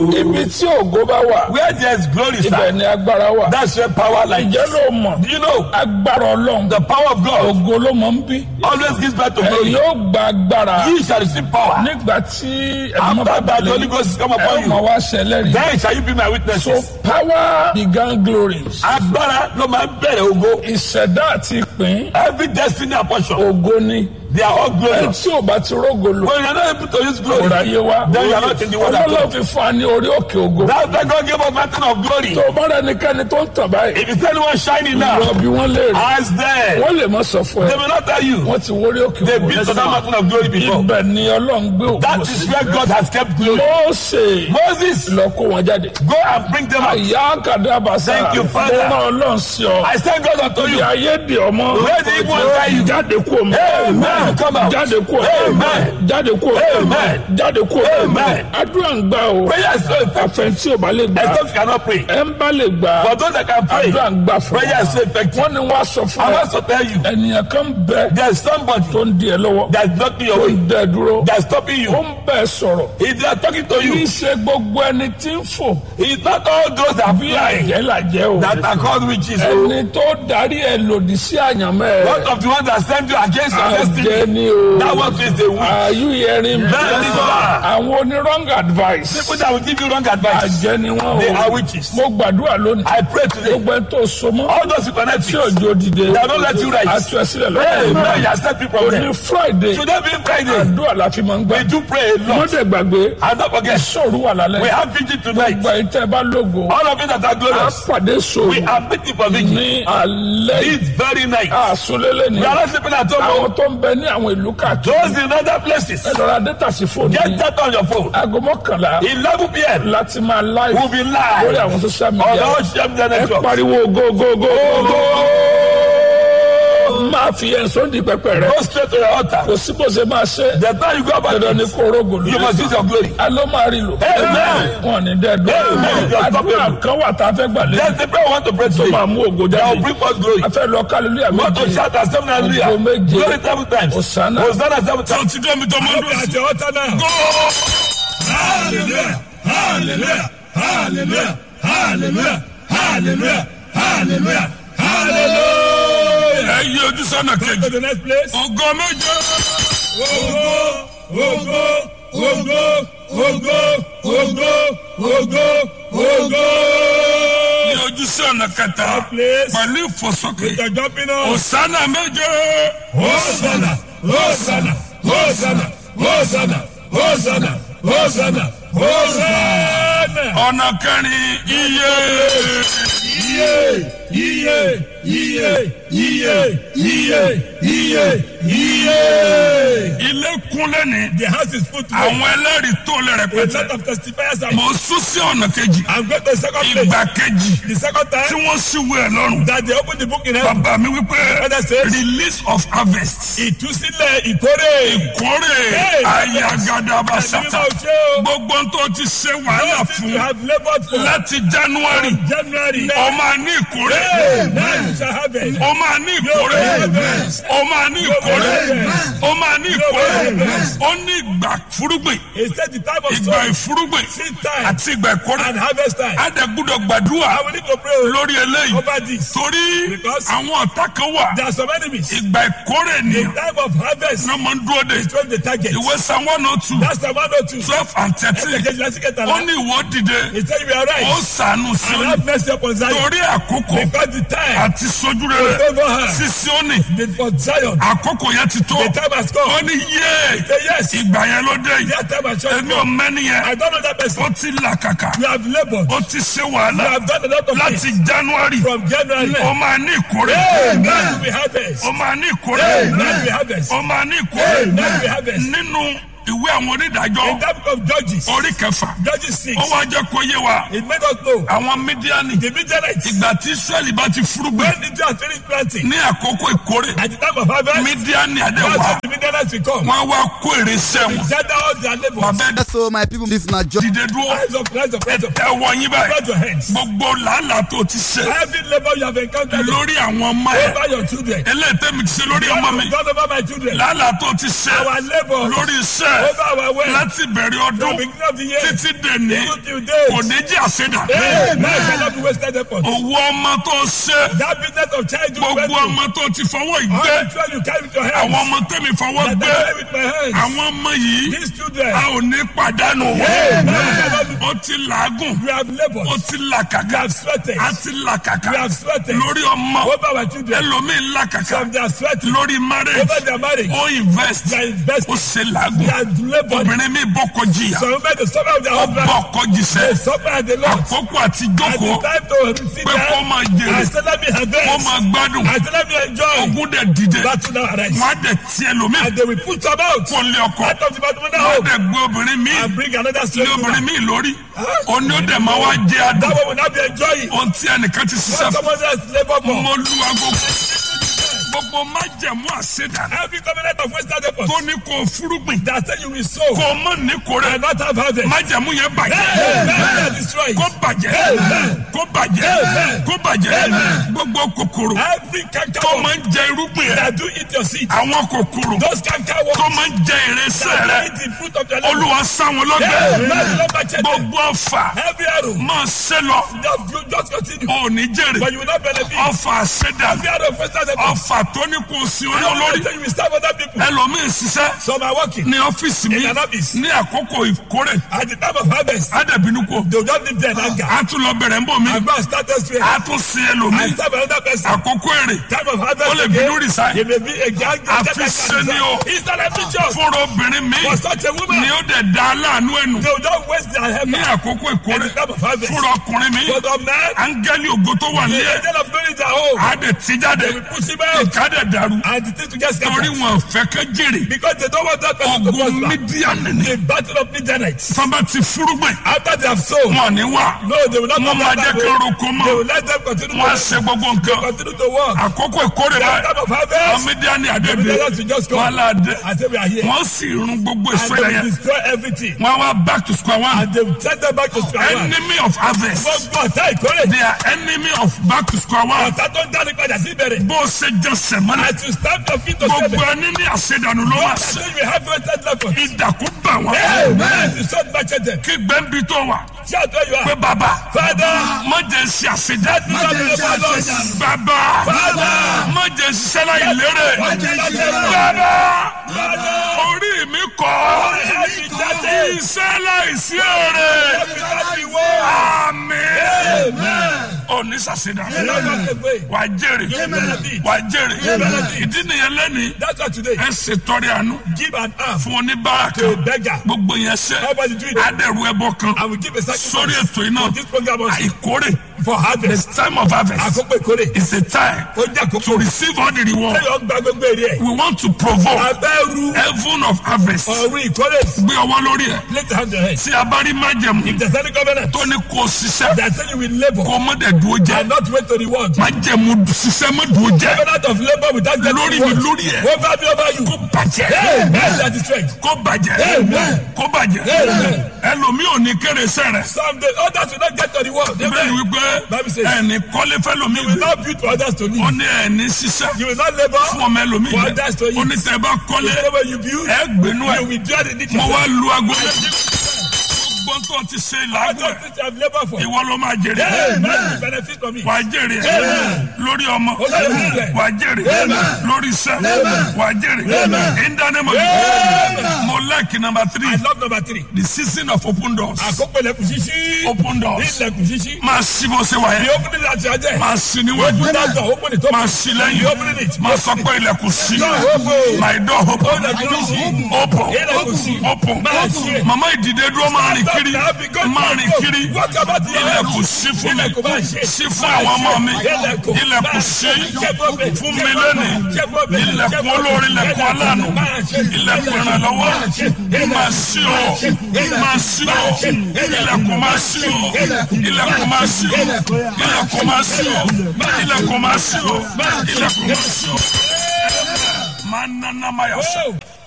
ibi tí ògo bá wà Where there's glory, ibẹ̀ sir, ni agbára wà. that's where power lies. ǹjẹ́ ló mọ̀ Do you know agbára ọlọ́run the power of God ògo ló mọ̀ ń bí. always gives birth to ẹ glory? yóò gba agbára Ye shall receive power. nígbà tí ẹ̀mọ́ After bá that, the Holy balẹ̀ Ghost is come ẹ upon ó mọ̀ you. wá ṣẹlẹ́rìí. Then shall you be my so witnesses. power began glories. Agbára ló máa ń bẹ̀rẹ̀ ògo. ìṣẹ̀dá àti ìpín Every destiny and portion, ògo ni. they are all ẹ glorious. tí ò bá ti rógo lò When you are not able to use glory, kóra yé wa. then you are not in the word at ọlọ́lọ́ all. fi fún wa ní orí òkè ògo. That's why God gave us mountain of glory. tó o bá rẹ nìkanì tó ń tàn báyìí. If you see anyone shining now, lọ bí wọ́n léèrè. ask them. wọ́n lè má sọ fún They ẹ. will not tell you. wọ́n ti wórí òkè They've ògo. been to that mountain of glory before. ibẹ̀ ni ọlọ́run gbé ògo That is sí. where God has kept glory. Mósè Moses, lọ kó wọn jáde. go and bring them out. àyà kàdábàsá Thank you, Father. mo rán ọlọ́run sí ọ. I send God unto you. ìyá ayé di ọmọ. Where the evil one carry you? jáde kú omi. Amen. Come out. jáde kú omi. Amen. jáde kú omi. Amen. jáde kú omi. Amen. àdúrà ń gbà o. Prayer is so effective. àfẹn tí o bá lè gbà. Except you cannot pray. ẹ ń bá lè gbà. For those that can pray, àdúrà ń gbà fún prayer is so effective. wọ́n ní wọ́n á sọ fún I ẹ. want to tell you, ènìyàn kan bẹ there's somebody tó ń di ẹ lọ́wọ́. that's blocking your tó way, ń dẹ dúró. that's stopping ó you. ń bẹ sọ̀rọ̀. If they are talking to kì í you, ṣe gbogbo ẹni tí ń fò. it's not all those that bí fly àjẹ́ làjẹ́ o. that are called witches. oh. ẹni tó darí ẹ lòdì sí àyànmọ́ One ẹ. of the ones that send you against your àjẹ́ destiny, ni o. that one is the witch. Are you hearing me? Bẹ́ẹ̀ ni sà. àwọn oní wrong advice. People that will give you wrong advice, àjẹ́ ni wọ́n they are o. witches. mo gbàdúrà lónìí. I pray today, gbogbo ẹni tó so mọ́. all those who connect tí you, òjò dìde. they don't let you rise. àti ẹsílẹ̀ Hey, man, you lọ́wọ́. are set people from òní there. Friday. Today being Friday, àdúrà la fi máa ń we gbà. do pray a lot. mọ́tẹ̀ gbàgbé. And don't forget, sọ̀rọ̀ wà we lálẹ́. have vigil tonight. gba ìtẹ́ bá lógo. All of you that are a glorious, pàdé we sọ̀rọ̀ are meeting for vigil. ní alẹ́ yìí. This very night. àsọlélẹ̀ ni. We are not sleeping at home. àwọn tó ń bẹ ní àwọn ìlú káàkiri. Those in other places, ẹ lọ́ra dẹ́tà sí fóònù get yìí. that on your phone. aago mọ́kànlá 11 p.m. láti máa live We'll be lórí live àwọn social on media. all social media ẹ networks. pariwo go go go go go. máa fi ẹ̀sọ́ di pẹpẹ rẹ. Go straight to your altar. kò sí bó ṣe máa ṣe. The time you go about dandan ni it, kó rogo lórí. you must use your glory. a ló máa rí lò. Amen. wọn ní dẹ́ẹ̀dọ́. Amen. àdúrà kan wà tá a fẹ́ gbà lé. There's the prayer we want to pray tó today. máa mú ògo That will jáde. bring forth glory. a fẹ́ lọ kálílúyà We want to méje. shout at seven hallelujah. Ògo méje. Glory seven times. Hosanna. Hosanna seven times. ti dé mi tó máa dùn sí. Go! Hallelujah! Hallelujah! Hallelujah! Hallelujah! Hallelujah! Hallelujah! Hallelujah! ẹ yí ojú sọ́nà To kejì. the next place. ògo méje. Ogo, ogo, ogo, ogo, ogo, ogo, ogo. yí ojú sọ́nà kẹta. Place. pẹ̀lú ìfòsókè. The jumping on. Hosanna méje. Hosanna, Hosanna, Hosanna, Hosanna, Hosanna, Hosanna, Hosanna. ọ̀nà kẹrin iye. Iye, iye, iye, iye, iye, iye, iye. ilé kúnlẹ̀ ní. The house is full today. àwọn ẹlẹ́rìí tó lè A rẹpẹtẹ. lot of testifiers are. mo sún sí ọ̀nà kejì. I'm going to the second place. ìgbà kejì The second tí time wọ́n síwèé ẹ̀ lọ́rùn. that they open the book in heaven. bàbá mi wípé Father says, release of harvest. ìtúsílẹ̀ ìkórè. kórè Hey, ayagadaba Ẹ̀mí sata. mímọ́ ṣe o. gbogbo ń tó ti ṣe wàhálà Those things fún you have labored for. láti january. January. ó máa ní ìkórè. Now you shall have it. ó máa ní ìkórè. ó máa ní ìkórè. ó máa ní ìkórè. ó ní ìgbà fúrúgbìn. It said the time of ìgbà sowing, ìfúrúgbìn seed time, àti ìgbà ìkórè. and harvest time. àdàgùdọ̀ gbàdúrà I will need to pray lórí eléyìí. over this. torí Because- àwọn ọ̀tá kan wà. There are some enemies. ìgbà ìkórè ni The time of harvest wọ́n máa ń dúró de. is when the target. ìwé san one oh two That's the one or two. twelve and thirteen. Ẹ̀kejì lásìkò ó tàlá. ní ìwọ dìde. He said you are ó right. sànù sí And ọ have mercy upon Zion. torí àkókò Because the time àti sojú rere Favor her. sí Síónì the- for Zion, àkókò yẹn ti tó the time has ó come. ní yé Say yes. ìgbà yẹn ló dé yìí That time has come. èmi ò mẹ́ni I yẹn don't know that person. ó ti làkàkà You have labored. ó ti ṣe You wàhálà have done a lot of láti things January from January. ó máa ní ìkórè Now we harvest. ó máa ní ìkórè Now we harvest. ó máa ní ìkórè Now we harvest. nínú ìwé àwọn In onídàájọ́ that book of Judges, orí kẹfà Judges 6, ó wá jẹ́ kó yé wa it made us know àwọn mídíánì the Midianites, ìgbà tí Ísírẹ́lì bá ti fúrúgbìn when Israel has finished planting, ní àkókò ìkórè at the time of harvest, mídíánì that's àdéhùn when the Midianites will come. wọn wá kó èrè sẹ́wọ̀n Gather all their labors. bàbá so my people this na just dìde dúró Rise up, rise up, rise up. ẹ wọ yín báyìí Spread your hands. gbogbo làálàá tó ti ṣe Every labor you have encountered lórí àwọn ọmọ ẹ over your children. eléyìí tẹ́mi ti ṣe lórí ọmọ mi God over my children. làálàá tó ti ṣe Our labor lórí iṣẹ́ iṣẹ́ Over our way. láti bẹ̀rẹ̀ From ọdún beginning of the year. títí dèní Even till date. kò ní jẹ́ àṣedà. Amen. Shall not be wasted effort. Owó ọmọ tó ṣe That business of child you went gbogbo to. ọmọ tó ti fọwọ́ All ìgbé the children you carry with your hands. àwọn ọmọ tẹ́mi fọwọ́ That I gbé carry with my hands. àwọn ọmọ yìí These children. a ò ní pàdánù Amen. ó ti làágùn We have labored. ó ti We làkàkà have sweated. a ti làkàkà We have sweated. lórí ọmọ Over our children. ẹlòmíín làkàkà Some they are sweating. lórí marriage Over their marriage. ó invest They are ó investing. ṣe They làágùn are labored. obìnrin mi bọ́kọ jìyà Some men they suffer with their ó husband. bọ́kọ They jìṣẹ́ suffer at the Lord. àkókò àti At the jókòó time to sit pé kó down. máa I jèrè said let me kó harvest. máa gbádùn I said let me enjoy. ogún dẹ̀ dìde Battle now arise. wọ́n á dẹ̀ tiẹ̀ lómi And they will put some out. kó lé ọkọ Out of the matrimonial wọ́n á home. dẹ̀ gbé obìnrin mi And bring another lé slave obìnrin woman. mi lórí òní ó dẹ̀ máa wá jẹ́ adùn That one will not be enjoying. ohun tí ẹnìkan ti ṣiṣẹ́ What fún someone else labor for. mo lu agogo gbogbo májẹ̀mú àṣedà Every covenant of wasted effort. tó ní kó o fúrúgbìn That say you will sow. kó o mọ̀ ní kórè And not have harvest. májẹ̀mú yẹn bàjẹ́ Amen. They are destroyed. kó bàjẹ́ kó bàjẹ́ kó bàjẹ́ gbogbo kòkòrò Every canker tó worm máa ń jẹ irúgbìn rẹ that do eat your seed. àwọn kòkòrò Those canker tó worms máa ń jẹ ìrẹsẹ̀ that rẹ eat the fruit of your labor. olúwa sáwọn lọ́gbẹ̀ẹ́ Amen. Lord, my children. gbogbo ọfà Every arrow. máa ṣe lọ Just, you just continue. ò ní jèrè But you will not benefit. ọfà àṣedà Every arrow of wasted effort. ọfà tó ní kò sí orí Every olórí time you will serve other people. ẹlòmíín ṣiṣẹ́ Some are working. ní ọ́fíìsì mi In an office. ní àkókò ìkórè At the time of harvest. ádàbínú kò They will not live there in anger. á tún lọ bẹ̀rẹ̀ ń bò mí And go and start elsewhere. á tún sin And ẹlòmíín serve another person. àkókò èrè Time of harvest. ó lè again. bínú resign It may be a gang. Àfi sẹ́ni o. It's not a picture. fúnra obìnrin mi For such a ni woman. ó dẹ̀ da aláàánú ẹnu They will not waste their ní help. àkókò At ìkórè the time of harvest. fúnra ọkùnrin mi For the man. áńgẹ́lì ògo tó wà The nílé angel of glory is at home. á dẹ̀ tí jáde They will push him out. ìka dẹ̀ dàrú And the thing to get torí scattered. wọn fẹ́ kẹ́ jèrè Because they don't want that person to ogun prosper. mídíà nìní The battle of Midianites. sábà ti fúrúgbìn After they have sown. wọn ní wà No, they will not wọn come máa back jẹ́ that kí way. roko They mọ́ will let them continue wọn á to ṣe gbogbo nǹkan continue to work. àkókò ìkórè The báyìí time of àwọn harvest. mídíà ní The àdébí Midianites will just wọn come. là dé I say we are here. wọn sì run gbogbo And èso they will yẹn destroy everything. wọn wá back to square one And they will send them back to square one. enemy of harvest Gbogbo ọ̀tá ìkórè. they are enemy of back to square one Ọ̀tá tó ń dáni padà sí ìbẹ̀rẹ̀. bó o ṣe jẹ sẹmọ́nà As you stamp your feet to gbogbo seven. ẹni ní àṣedànù ló wà sí Then you have wasted effort. ìdàkú bà wọn Amen. You shot back at them. kí gbẹ́ǹbì tó wà Shout where you pé are. bàbá Father. má jẹ́ ṣe àṣedá Do not labor loss. bàbá Father. má jẹ́ ṣiṣẹ́ láì lérè bàbá orí mi kọ́ iṣẹ́ láì sí èrè àmín òní ṣàṣedá wà jèrè wà jèrè ìdí nìyẹn lẹ́ni That's why today, ẹ ṣètọrẹ àánú give an arm fún oníbàárà to a kan beggar. gbogbo yẹn ṣe Everybody do it. adẹ̀rù ẹbọ kan I will give a sórí sacrifice ètò iná for this program also. àìkórè for harvest. the time of harvest Àkókò ìkórè. is a time Ó jẹ́ àkókò. to receive all the reward Ẹyọ gba gbogbo èrè ẹ̀. we want to provoke Abẹ́rù heaven of harvest ọ̀run ìkórè. gbé ọwọ́ lórí ẹ̀ Place the hand on your head. tí a bá rí májẹ̀mú If there's any covenant tó ní kó o ṣiṣẹ́ that say you will labor kó o mọ̀ dẹ̀ dúró jẹ́ and not wait to reward. májẹ̀mú ṣiṣẹ́ mọ̀ dúró jẹ́ Covenant of labor without getting lórí mi reward. lórí ẹ̀ Over me over you. kó bàjẹ́ Amen. That is strength. kó bàjẹ́ Amen. kó bàjẹ́ Amen. ẹlòmíì ò ní kéré sẹ́rẹ̀ Someday others will not get to reward. bẹ́ẹ̀ ni Amen. wípé Bible says- ẹni kọ́lé fẹ́lòmíì You will not build for others to ó live. ní ẹni ṣiṣẹ́ You will not labor fún ọmọ ẹlòmíì for jẹ others to eat. ó ní tẹ́ ẹ bá kọ́lé The way you build, ẹ gbénú ẹ you will do the need mo yourself. wá lu aago gbogbo tó ti ṣe làágùn ẹ Others which have labor for. ìwọ ló máa jèrè Amen. You benefit from it. wà á jèrè lórí ọmọ Amen. wà á jèrè lórí iṣẹ́ wà á jèrè ìdánimọ̀ mo like number I three love number three. the season of open doors Àkókò ilẹ̀kùn ṣíṣí. open doors Ilẹ̀kùn ṣíṣí. máa ṣí bó ṣe wà The yẹn opening that you are there. máa ṣí níwájú Open that door. Open it. máa Open ṣí it. lẹ́yìn Open it. máa sọ pé ilẹ̀kùn ṣí Open. my door open Ilẹ̀kùn ṣíṣí. open Ilẹ̀kùn ṣí. open Máa ṣí. mama ìdìde dúró máa rìn kiri máa rìn kiri What about the ilẹ̀kùn ṣí fún mi Ilẹ̀kùn máa ṣí. ṣí fún àwọn ọmọ mi Ilẹ̀kùn. ilẹ̀kùn ṣí Check open. fún mi lónìí ilẹ̀kùn olórí ilẹ̀kùn aláàánú ilẹ̀kùn ìrànlọ́wọ́ máa ṣí o máa ṣí o ilẹ̀kùn máa ṣí o ilẹ̀kùn máa ṣí o ilẹ̀kùn máa ṣí o ilẹ̀kùn máa ṣí o ilẹ̀kùn máa ṣí o máa nana máa yà sọ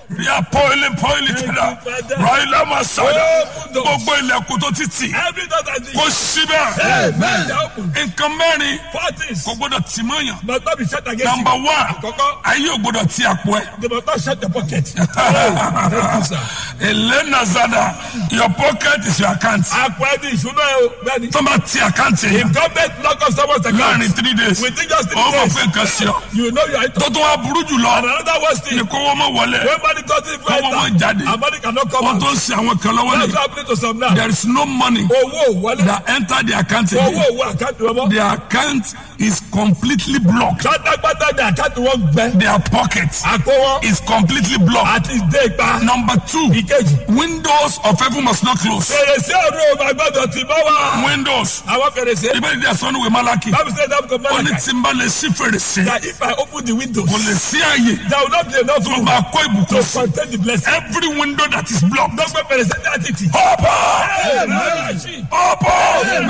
ria pọ́ìlì pọ́ìlì tẹ̀dá ráìlà máa sọ̀dá gbogbo ilẹ̀kùn tó ti tì Every door that is kó síbẹ̀ Amen. They open. nǹkan mẹ́rin Four things kò gbọ́dọ̀ tì mọ́yàn must not be shut against you. number one Àkọ́kọ́, ayé ò gbọ́dọ̀ ti àpò ẹ̀. they must not shut the pocket. Oh, thank you, sir. Elena Zada, your pocket is your account. Àpò ẹni ìṣúná ẹ̀ o, bẹ́ẹ̀ni. Tó bá ti àkáǹtì yẹn If government lock up someone's láàrin account, three days, within just three ó mọ̀ days, pé nǹkan sí ọ. you know you are Tó tó wá burú jù lọ, And another worst ni thing, kó wọ́n mọ̀ wọlé. when money doesn't Kọ́ wọ́n mọ̀ jáde. enter, and money cannot come Wọ́n out. tó ń sin àwọn kan lọ́wọ́ That's ni. happening to some now. There is no money Owó wọlé. that enter the account Owó again. owó àkáǹtì wọn mọ́. The account is completely blocked. Pátápátá ni àkáǹtì wọn gbẹ. Their pocket Àpò wọn is completely blocked. àti ìdé ipa. Number two, Ìkejì. windows of heaven must not close. Fèrèsé ọ̀run ò máa gbọ́dọ̀ tì mọ́ wa. Windows. Àwọn fèrèsé. Ibẹ̀ ni ẹ̀sán ìwé Malaki. Bible say that come Ó ní back. tí n bá lè ṣí fèrèsé. That if I open the windows, kò lè sí àyè there will not be enough tó room máa kó to ìbùkún sí. contain the blessing. every window that is blocked. Dọ́gbẹ́ fèrèsé ní àtìtì. open Amen. open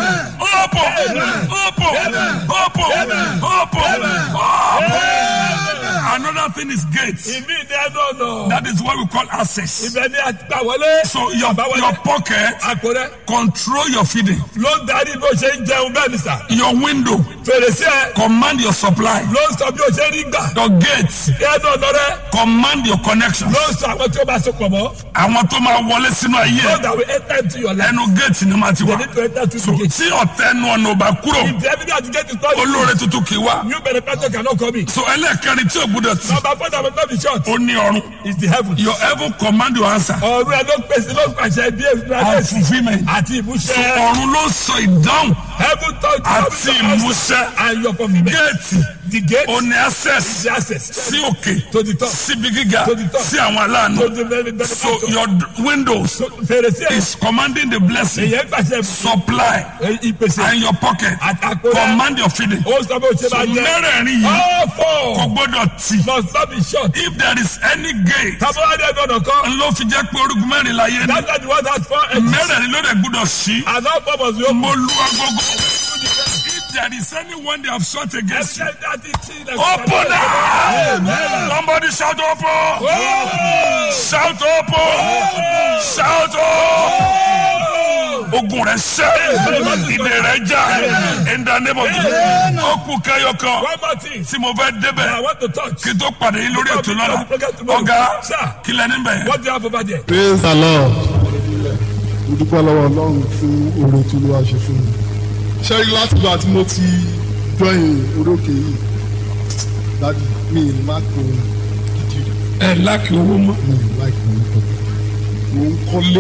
open open open open open. another thing is gates. Ìmí ni ẹnu ọ̀nà. that is what we call access. Ibẹ̀ ni àgbà wọlé. so your Àbáwọlé. your pocket Àpò rẹ̀ control your feeding. ló ń darí bí o ṣe ń jẹun bẹ́ẹ̀ ni sà. your window Fèrèsé ẹ̀ command your supply. ló ń sọ bí o ṣe rí gbà. your gates Ẹnu ọ̀nà rẹ̀ command your connection. ló ń sọ àwọn tí ó bá sopọ̀ mọ́. àwọn tó máa wọlé sínú ayé Those that will enter into your life. ẹnu gate ni màá ti They wà. need to enter through so the gate. tí ọ̀tẹ̀ ẹnu ọ̀nà ò bá kúrò. If the evidence get to touch you, olóore tuntun kì í wá. new benefactor cannot come in. so ẹlẹ́ẹ̀kẹrin tí o gbúdọ̀ tì Number four that will not be short ó ní ọrùn. is the heaven. your heaven command your answer Ọ̀run ẹ̀ ló pèsè ló pàṣẹ bí and èsì fulfilment. àti so ìmúṣẹ. ọ̀run ló sọ ìdáhùn Heaven touch àti ìmúṣẹ. and your fulfilment. géètì The gate ó ní access the access sí òkè to the top síbi gíga To the top. sí àwọn aláàánú. to the very so benefactor. your d- windows So, Fèrèsé ẹ̀ is commanding the blessing èyẹ pàṣẹ supply ìpèsè and your pocket àtàkùrẹ́. command your feeding. Ó sọ bó ṣe so máa jẹ. mẹ́rẹ̀ẹ̀rin yìí All kò four gbọ́dọ̀ tì. must not be short. if there is any gate Tábọ́ládé gbọ́dọ̀ kọ́. ló fi jẹ́ pé orúkọ mẹ́rin láyé ni. That's why the word has four edges. mẹ́rẹ̀ẹ̀rin ló dẹ̀ gbúdọ̀ sí. And all four must be open. mo lu agogo. if there is anyone they have shot against you. Ẹsẹ̀ dátí tí ilẹ̀ open now. somebody shout open. shout open. shout open. ogun rẹ sẹ ìdè rẹ já in the name of Jesus. ó kú kẹyọ kan One more thing. tí mo fẹ́ I débẹ̀ want to touch. kí n tó pàdé yín lórí ètò lọ́la ọ̀gá kí lẹ́ni bẹ̀. What do you have over there? praise the lord mo dúpẹ́ lọ́wọ́ ọlọ́run fún oore tí olúwa ṣe fún mi ṣẹ́rí láti ìgbà tí mo ti join orókè yìí dájú mi ì má kó gidi rẹ̀ ẹ láàkì owó mọ́. mi ì láì kó nǹkan mo ń kọ́lé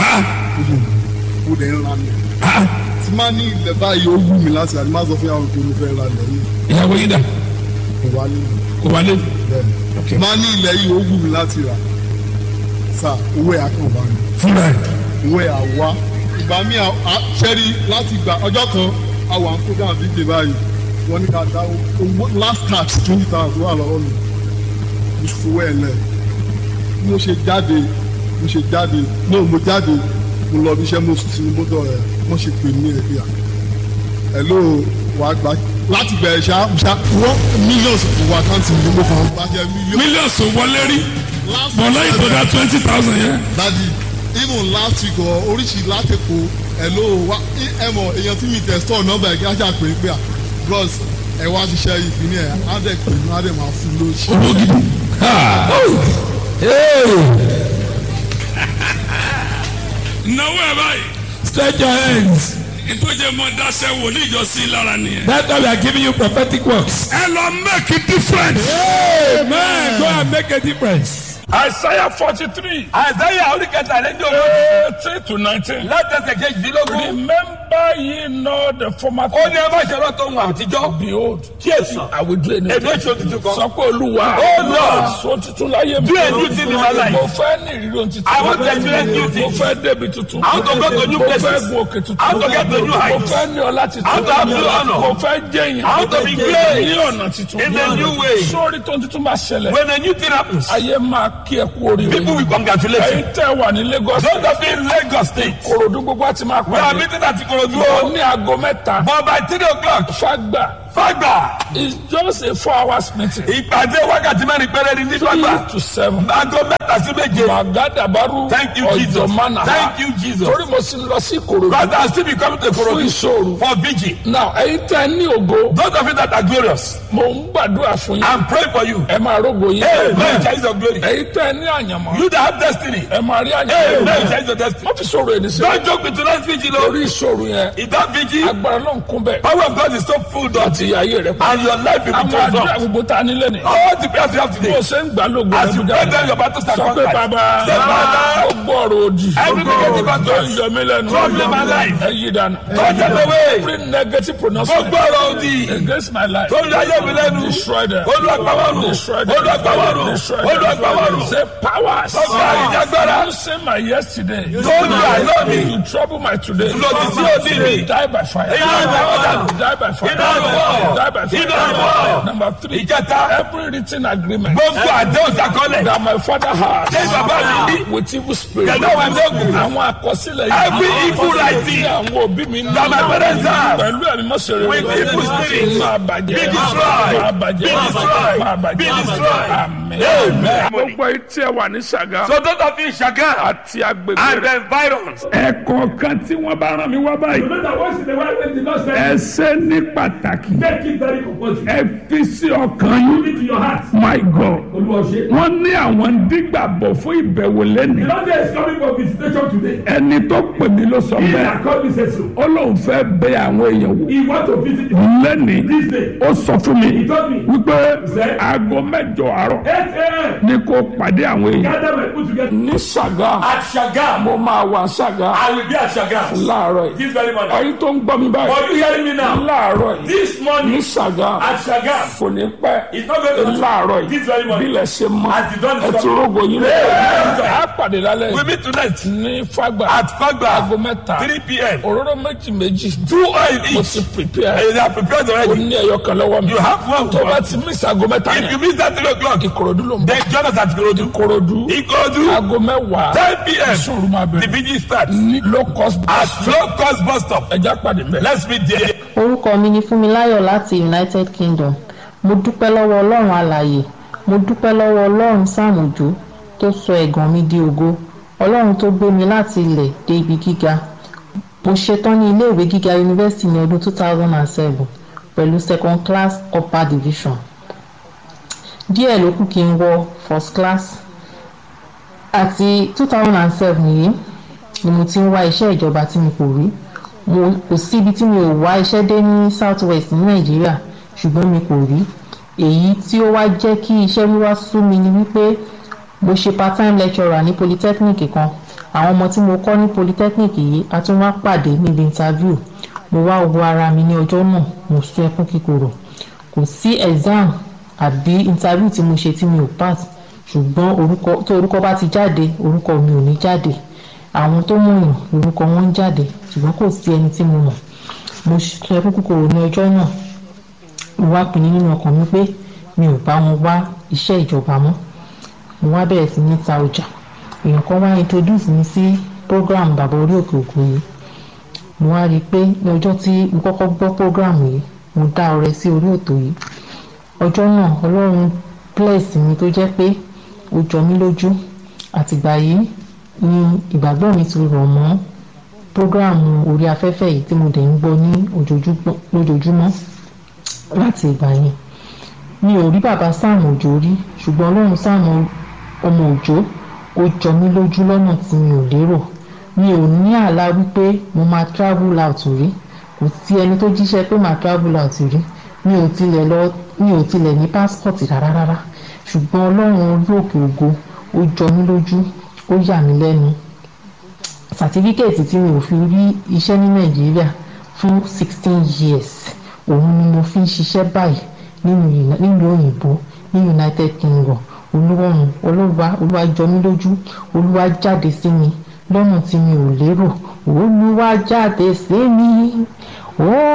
mo dẹ̀ ń ra lẹ̀ tí má ní ilẹ̀ báyìí ó wù mí láti rà ní má sọ fún yàrá pé mo fẹ́ ra lẹ̀ yìí ìyàwó yín dà kò wá nínú kò wálé. bẹ́ẹ̀ má ní ilẹ̀ yìí ó wù mí láti rà sà owó ẹ̀ á kàn wá mi. fúnra ẹ̀. ìwé àwa ìgbà mi ṣẹ́rí láti gba ọjọ́ kan àwọn àkójá àbíkè báyìí wọ́n ní ká dá owó last tax twenty thousand wà lọ́wọ́ mi mo fowó ẹ̀ lẹ̀ bí mo ṣe jáde mo ṣe jáde no mo jáde mo lọ bí iṣẹ́ mo sì ní mọ́tò ẹ̀ wọ́n ṣe pè mí ẹ̀ bí i hello wàá gbà láti bẹ̀rẹ̀ ṣá ṣá wọ́n millions kò wá káǹtì mi mo kàn bá jẹ́ millions. mílíọ̀nù wọlé rí Last bọ̀lá week- ìtọ́jà twenty thousand yẹn. dadi even last week ọ oríṣi látẹ̀kọ̀ hello wa ẹ mọ̀ èèyàn tí mi tẹ̀ store nọ́mbà ẹ̀ kí á jà pé pé à bros ẹ wá ṣiṣẹ́ ìpínlẹ̀ ẹ̀ á dẹ̀ pè mí á dẹ̀ máa fún lóṣù. owó gidi. náwó ẹ báyìí. Stretch your hands. ìtọ́jẹ́ mọ dáṣẹ́ wò ní ìjọsìn lára nìyẹn. That's why we are giving you prophetic works. ẹ lọ make a difference. Amen. Go and make a difference. Isaiah forty three. Àìsáyà oríkẹta rẹ̀ ní òwe. eighteen to nineteen. Látẹ̀sẹ̀ kejìdínlógún. remember ye not the former Ó ní ẹ má ṣe rántó ohun àtijọ́. behold. Kíyèsí. I will do anything. Èmi èso tuntun kan. sọ pé olúwa. Oh, Lord. so tuntun láyé mi. Do a new thing in my life. mo fẹ́ ní ìrírí ohun tuntun. I want to experience new mo things. fẹ́ débi tuntun. I want to go to new mo places. fẹ́ gun òkè tuntun. I want to get to new mo heights. fẹ́ ní ọlá tuntun. I want to have new honor. mo fẹ́ jẹ́yìn. I want to be great. ní ọ̀nà tuntun. In a new way. sórí tó ń tuntun bá ṣẹlẹ̀. When a new thing happens, ayé máa kí ẹ kú oríire. people will congratulate you. ẹ̀yin tẹ́ wà ní Lagos. Those of you in Lagos state, korodu gbogbo àti máa we are pàdé. meeting at Ikorodu. lọ ní aago mẹ́ta. But by three o'clock, fagba Fagba is just a four hours meeting. Ìpàdé wákàtí mẹ́rin péré ni ní Fagba. to seven. Aago mẹ́ta sí méje. Magadabaru Thank you, Jesus. Ọ̀jọ̀mánà. Thank you, Jesus. Torí mo sì ń lọ sí Ìkòròdú. God has still been coming to Fún Korodu ìṣòro. for vigil. Now ẹ̀yin tẹ́ ẹ ní ògo. Those of you that are glorious, Mo ń gbàdúrà fún yín. I'm praying for you. Ẹ máa rógo yín. Amen. Change of glory. Ẹ̀yin tẹ́ ẹ ní àyànmọ́. You that have destiny, Ẹ máa rí àyànmọ́. Amen. Change your destiny. Wọ́n fi sọ̀rọ̀ ẹni sí. Don't joke with tonight's vigil. oh. Lórí ìṣòro yẹn. In that vigil, Agbára náà ń kún bẹ́ẹ̀. power of God is so full that Àti ayé rẹ̀ pa. and your life will be Àwọn àdúrà transformed. gbogbo tá a nílé ni. All the prayers you have Bó today, o ṣe ń gbà lógo as you rẹ̀ pray them, your battles are Sọ pé conquered. bàbá Say, Father, gbogbo ọ̀rọ̀ òdì. Every negative tó utterance ń yọ mí lẹ́nu. troubling my life. Ẹ yí dànù. Turn them away. Every negative pronouncement gbogbo ọ̀rọ̀ òdì against my life. tó ń yọ ayé mi lẹ́nu. Destroy them. Olúwàgbàwọ̀rù. Destroy them. Olúwàgbàwọ̀rù. Destroy them. Olúwàgbàwọ̀rù. Say powers. Ọgbà ìjàgbára. You say my yesterday. Tó ń yọ àlọ́ mi. To trouble my today. Lòdì sí òdì mi. Die by fire. Iná ìwọ̀ dànù. Die by fire. Iná ìwọ̀. Die by fire. Iná ìwọ̀. Number three. Ìjẹta. Every written agreement. gbogbo àdéhùn sakọlẹ̀. that my father has. Ṣé bàbá mi ní? with evil spirit. Pẹ̀lú àwọn ẹgbẹ́ àwọn àkọsílẹ̀ Every evil writing tí àwọn òbí mi ní. that my parents have. pẹ̀lú ẹ̀mí mọ́sẹ̀rẹ̀ With evil spirit. máa bàjẹ́. Be destroyed. máa bàjẹ́. Be destroyed. máa bàjẹ́. Be destroyed. Amen. Amen. gbogbo etí ẹ wà ní Ṣàgá. So those of you in Shagan àti agbègbè and rẹ̀. the environs, ẹ̀kọ́ kan tí wọ́n bá rán mi wá báyìí. ẹ ṣe ní pàtàkì. ẹ fi sí ọkàn yín. my God. wọ́n ní àwọn dígbàbọ̀ fún ìbẹ̀wò lẹ́nu. ẹni tó pè mí ló sọ bẹ́ẹ̀. ó lóun fẹ́ bẹ àwọn èèyàn wò. lẹ́ni ó sọ fún mi wípé aago mẹ́jọ àárọ̀ ni kò pàdé àwọn èèyàn. ní Ṣàgá at Shagan, mo máa wà Ṣàgá I will be at Shagan láàárọ̀ yìí. this very morning. ẹ̀yin tó ń gbọ́ mi báyìí. Are you hearing me now? láàárọ̀ yìí This ní morning Ṣàgá at Shagan, kò ní pẹ́ it's not going to láàárọ̀ yìí this very morning. bílẹ̀ ṣe mọ́ As the dawn is ẹ ti coming. rógo yín lẹ́yìn á pàdé lálẹ́ We meet tonight ní Fágbà at Fagba, aago mẹ́ta 3 p.m. òróró méjì méjì Two oil mo each. ti prepare And they are prepared o already. ní ẹyọ kan lọ́wọ́ mi You have one. tó bá ti miss aago mẹ́ta If you yẹn miss that 3 o'clock, Ìkòròdú ló ń bọ̀ then join us at Ikorodu. Ìkòròdú Ikorodu, aago mẹ́wàá 10 p.m. sùúrù máa The bẹ̀rẹ̀ vigil starts ní low cost at bus low cost bus stop. ẹja pàdé mẹ́. Let's meet there. orúkọ mi ni fúnmiláyọ̀ láti united kingdom mo dúpẹ́ lọ́wọ́ ọlọ́run alààyè mo dúpẹ́ lọ́wọ́ ọlọ́run sàmùjó tó sọ ẹ̀gàn mi di ògo ọlọ́run tó gbé mi láti ilẹ̀ dé ibi gíga mo ṣetán ní iléèwé gíga yunifásitì ní ọdún 2007 pẹ̀lú second class upper division díẹ̀ ló kù kí n wọ first class àti 2007 yìí ni mo ti ń wá iṣẹ́ ìjọba tí mi kò rí mo kò síbi tí mi ò wá iṣẹ́ dé ní south west ní nàìjíríà ṣùgbọ́n mi kò rí èyí tí ó wá jẹ́ kí iṣẹ́ wíwá sú mi ni wípé mo ṣe part time lecturer ní polytechnic kan àwọn ọmọ tí mo kọ́ ní polytechnic yìí a tún wá pàdé níbi interview mo wá wo ara mi ní ọjọ́ náà mo sún ẹkún kíkorò kò sí exam àbí interview tí mo ṣe tí mi ò pass ṣùgbọ́n orúkọ tó orúkọ bá ti jáde orúkọ mi ò ní jáde àwọn tó mọ̀yàn orúkọ wọn ń jáde ṣùgbọ́n kò sí ẹni tí mo mọ̀ mo ṣe ẹkún kíkorò ní ọjọ́ náà mo wá pinnu nínú ọkàn mi pé mi ò bá wọn wá iṣẹ́ ìjọba mọ́ mo wá bẹ̀rẹ̀ sí ní ta ọjà èèyàn kan wá introduce mi sí program bàbá orí òkè òkun yìí mo wá rí i pé ní ọjọ́ tí mo kọ́kọ́ gbọ́ program yìí mo dá ọrẹ sí orí òtò yìí ọjọ́ náà ọlọ́run bless mi tó jẹ́ pé ó jọ mí lójú àtìgbà yìí ni ìgbàgbọ́ mi ti rọ̀ mọ́ program orí afẹ́fẹ́ yìí tí mo dẹ̀ ń gbọ́ ní ojoojúmọ́- lójoojúmọ́ láti ìgbà yẹn mi ò rí bàbá sáàmù òjò rí ṣùgbọ́n ọlọ́run sáàmù ọmọ òjò ó jọ mí lójú lọ́nà tí mi ò lérò mi ò ní àlá wípé mo máa travel out rí kò sí ẹni tó jíṣẹ́ pé màá travel out rí mi ò tilẹ̀ lọ mi ò tilẹ̀ ní passport rárá rárá ṣùgbọ́n ọlọ́run orí òkè ògo ó jọ mí lójú ó yà mí lẹ́nu sàtífíkẹ́ẹ̀tì tí mi ò fi rí iṣẹ́ ní nàìjíríà fún sixteen years òun ni mo fi ń ṣiṣẹ́ báyìí nínú uni- nílùú òyìnbó ní united kingdom olúwọ̀run olúwa olúwa jọ mí lójú olúwa jáde sí mi lọ́nà tí mi ò lérò olúwa jáde sí mi ó